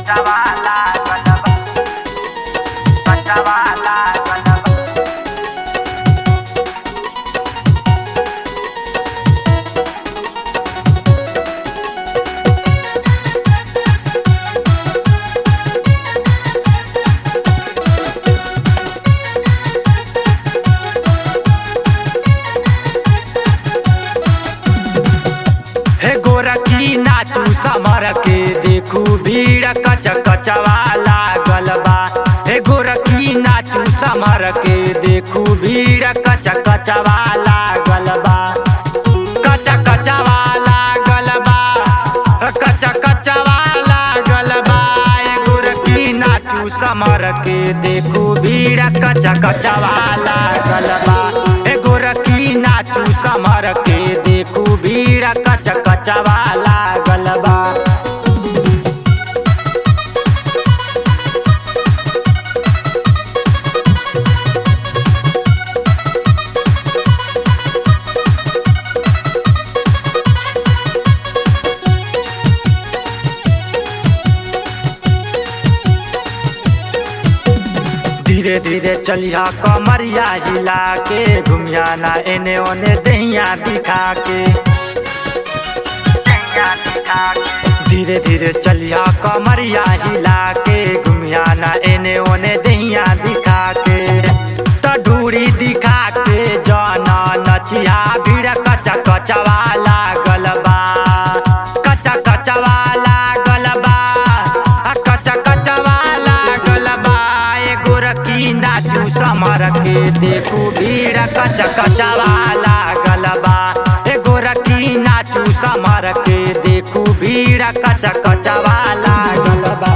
Pacawala, Galaba. Pacawala, Galaba. हे गोरखी नाचू समर के देखू भीड़ कच कचवा लागल बा हे गोरखी नाचू समर के देखू भीड़ कच कचवा लागल बा कच कचवा लागल बा कच कचवा लागल बा हे गोरखी नाचू समर के देखू भीड़ कच कचवा लागल बा हे गोरखी नाचू समर के देखू भीड़ कच कचवा लागल बा धीरे धीरे चलिया कमरिया हिला के घुमिया ना एने ओने दहिया दिखा के धीरे धीरे चलिया कमरिया हिला के घुमिया ना एने ओने दहिया दिखा के त ढूरी दिखा के जाना नचिया भीड़ कचा कचवा लागल बा कचा कचवा लागल बा आ कचा कचवा लागल बा ए गोरखी नाचू समर के देखू भीड़ कच कचवा लागल बा ए गोरखी नाचू समर के देखू भीड़ कच कचवा लागल बा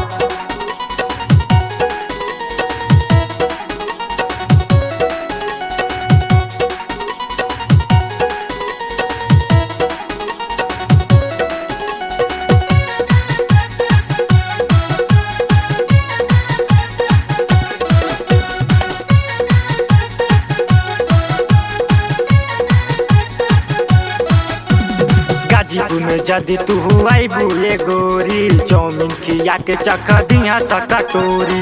गाजीपुर में जदि तू आई बुले गोरी चौमिन खिया के चख दिया सकटोरी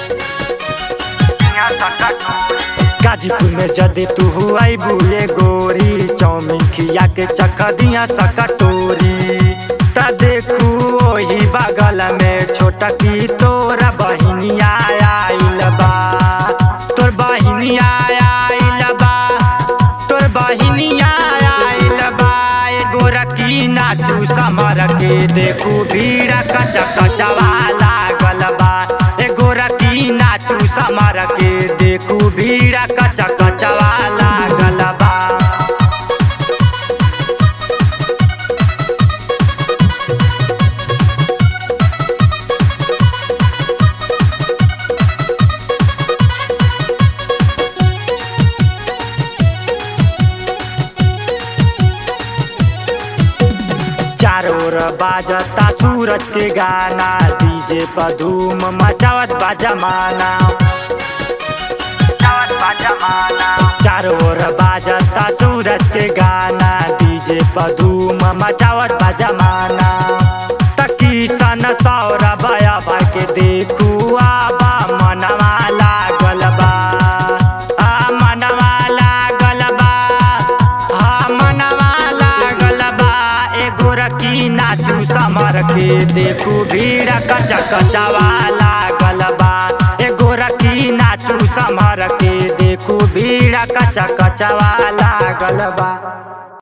गाजीपुर में जदि तू आई बुले गोरी चौमिन खिया के चख दिया सकटोरी त देखू ओही बगल में छोटा की तोरा बहिनिया आइल बा तोर बहिनिया आइल बा तोर बहिनिया आइल बा ए गोरखी नाचू समर के देखू भीड़ कच कचवा लागल बा ए गोरखी नाचू समर के देखू भीड़ कच कचवा लागल बा चारों ओर बाजता सूरज के गाना डीजे पर धूम मचावत बा जमाना चारों ओर बाजता सूरज के गाना डीजे पर धूम मचावत बा जमाना तकी सन सौरा बया भाई के देखू आबा मनवा लागल बा आ मनवा लागल बा हा मनवा लागल बा ए गोरखी नाचू समर के देखू भीड़ कच कचवा लागल बा ए गोरखी नाचू समर के देखू भीड़ कच कचवा लागल बा